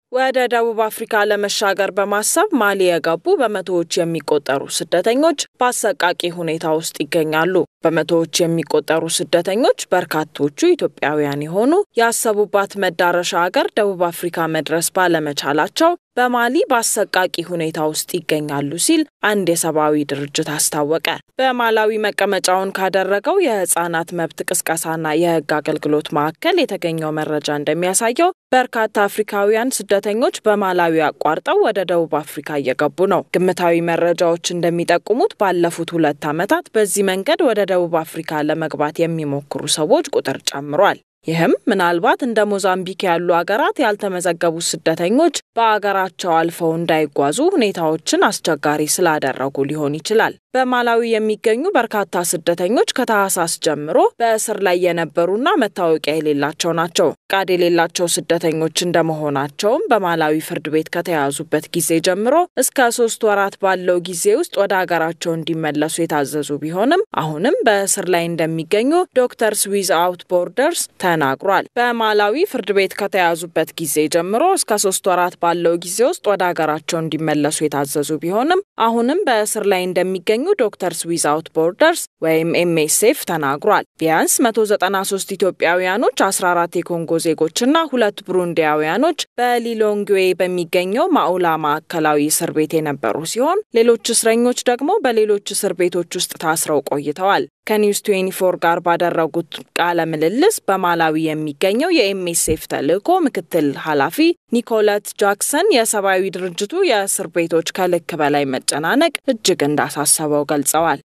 ወደ ደቡብ አፍሪካ ለመሻገር በማሰብ ማሊ የገቡ በመቶዎች የሚቆጠሩ ስደተኞች በአሰቃቂ ሁኔታ ውስጥ ይገኛሉ። በመቶዎች የሚቆጠሩ ስደተኞች በርካቶቹ ኢትዮጵያውያን የሆኑ ያሰቡባት መዳረሻ ሀገር ደቡብ አፍሪካ መድረስ ባለመቻላቸው በማሊ በአሰቃቂ ሁኔታ ውስጥ ይገኛሉ ሲል አንድ የሰብአዊ ድርጅት አስታወቀ። በማላዊ መቀመጫውን ካደረገው የህጻናት መብት ቅስቀሳና የህግ አገልግሎት ማዕከል የተገኘው መረጃ እንደሚያሳየው በርካታ አፍሪካውያን ስደተኞች በማላዊ አቋርጠው ወደ ደቡብ አፍሪካ እየገቡ ነው። ግምታዊ መረጃዎች እንደሚጠቁሙት ባለፉት ሁለት ዓመታት በዚህ መንገድ ወደ ደቡብ አፍሪካ ለመግባት የሚሞክሩ ሰዎች ቁጥር ጨምሯል። ይህም ምናልባት እንደ ሞዛምቢክ ያሉ አገራት ያልተመዘገቡ ስደተኞች በአገራቸው አልፈው እንዳይጓዙ ሁኔታዎችን አስቸጋሪ ስላደረጉ ሊሆን ይችላል። በማላዊ የሚገኙ በርካታ ስደተኞች ከታህሳስ ጀምሮ በእስር ላይ የነበሩና መታወቂያ የሌላቸው ናቸው። ፍቃድ የሌላቸው ስደተኞች እንደመሆናቸውም በማላዊ ፍርድ ቤት ከተያዙበት ጊዜ ጀምሮ እስከ ሶስት ወራት ባለው ጊዜ ውስጥ ወደ ሀገራቸው እንዲመለሱ የታዘዙ ቢሆንም አሁንም በእስር ላይ እንደሚገኙ ዶክተርስ ዊዝ አውት ቦርደርስ ተናግሯል። በማላዊ ፍርድ ቤት ከተያዙበት ጊዜ ጀምሮ እስከ ሶስት ወራት ባለው ጊዜ ውስጥ ወደ ሀገራቸው እንዲመለሱ የታዘዙ ቢሆንም አሁንም በእስር ላይ እንደሚገኙ ዶክተርስ ዊዛውት ቦርደርስ ወይም ኤምኤስኤፍ ተናግሯል። ቢያንስ 193 ኢትዮጵያውያኖች፣ 14 የኮንጎ ዜጎችና ሁለት ብሩንዲያውያኖች በሊሎንግዌ በሚገኘው ማኡላ ማዕከላዊ እስር ቤት የነበሩ ሲሆን ሌሎች እስረኞች ደግሞ በሌሎች እስር ቤቶች ውስጥ ታስረው ቆይተዋል። ከኒውስ 24 ጋር ባደረጉት ቃለ ምልልስ በማላዊ የሚገኘው የኤምኤስኤፍ ተልዕኮ ምክትል ኃላፊ ኒኮለት ጃክሰን የሰብአዊ ድርጅቱ የእስር ቤቶች ከልክ በላይ መጨናነቅ እጅግ እንዳሳሰበው ገልጸዋል።